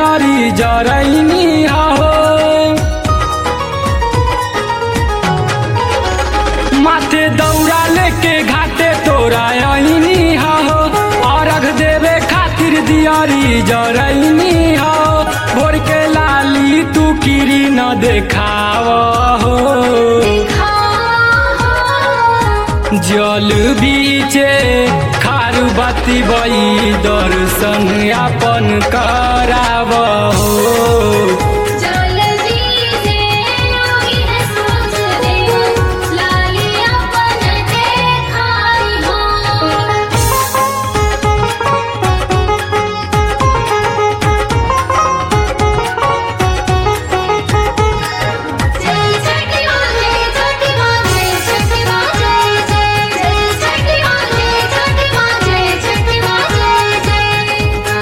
दियारी जरैनी हो माथे दौड़ा लेके घाटे तोरा आईनी हो अर्घ देवे खातिर दियारी जरैनी हो भोर के लाली तू किरी न देखाव हो जल बीचे खारू बाती बई दर्शन अपन कराव हो जल दीजे योगी है सोच दे लाली अपन देखाई हो जय छठी माँ जय छठी माँ जय छठी माँ जय जय जय छठी माँ जय छठी माँ जय छठी माँ जय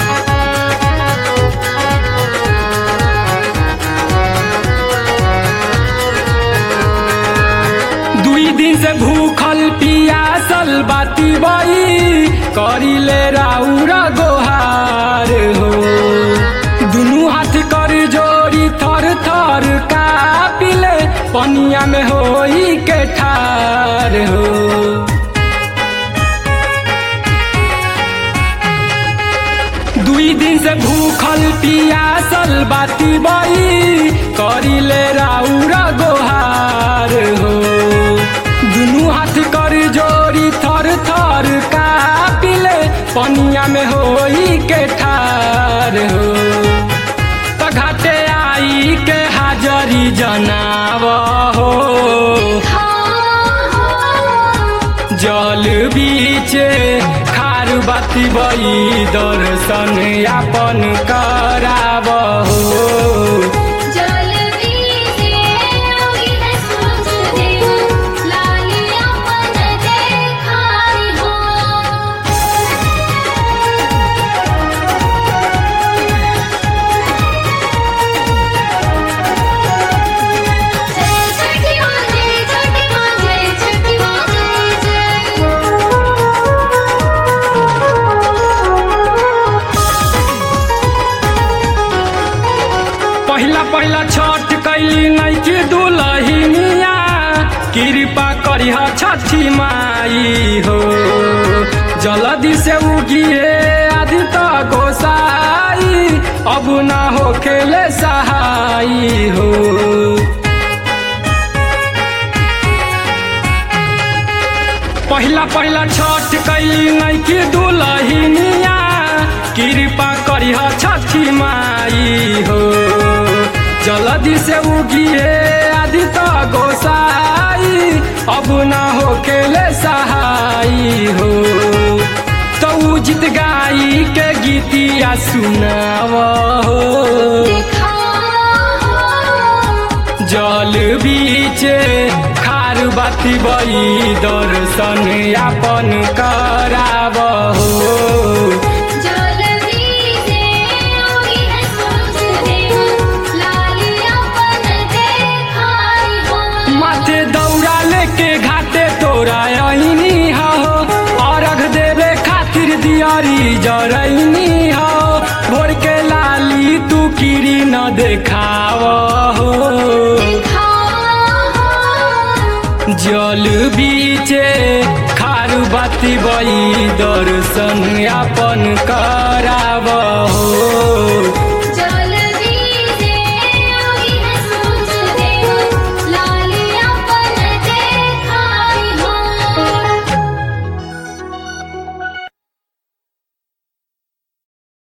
दुई दिन से भूखल पियासल बाती बई करिले राउर गोहार हो दुनू हाथ कर जोड़ी थर थर कापिले पनिया में होई के ठार हो दुई दिन से भूखल पियासल बाती बई करिले राउर गोहार हो दुनू हाथ कर जोड़ी थर थर कापिले पनिया में होई के ठार हो त घाटे आई के हाजरी जनाव हो जल बीचे खार बाती बई दर्शन यापन कराव हो जल दीजे योगी है सोच दे लाली अपन देखाई हो जय छठी माँ जय छठी माँ जय छठी माँ जय पहिला पहिला छठ कैली नैकी दुलहिनिया कृपा करिह छठी माई हो जल्दी से उगिए आदि त गोसाई अब ना हो खेले सहाई हो पहिला पहिला छठ कैली नैकी दुलहिनिया कृपा करिह छठी माई हो जल्दी से उगिए आदि त गोसाई अब ना हो खेले सहाई हो तो उजित गाई के गीतिया सुनाव हो जल बीचे खार बाती बई दर्शन यापन कराव हो जल दीजे योगी है सोच दे लाली अपन देखाई हो माथे दौड़ा लेके घाटे तोरा आईनी हो अर्घ देवे खातिर दियारी जरैनी हो भोर के लाली तू किरी न देखाव हो जल बीचे खार बाती बई दर्शन यापन कराव हो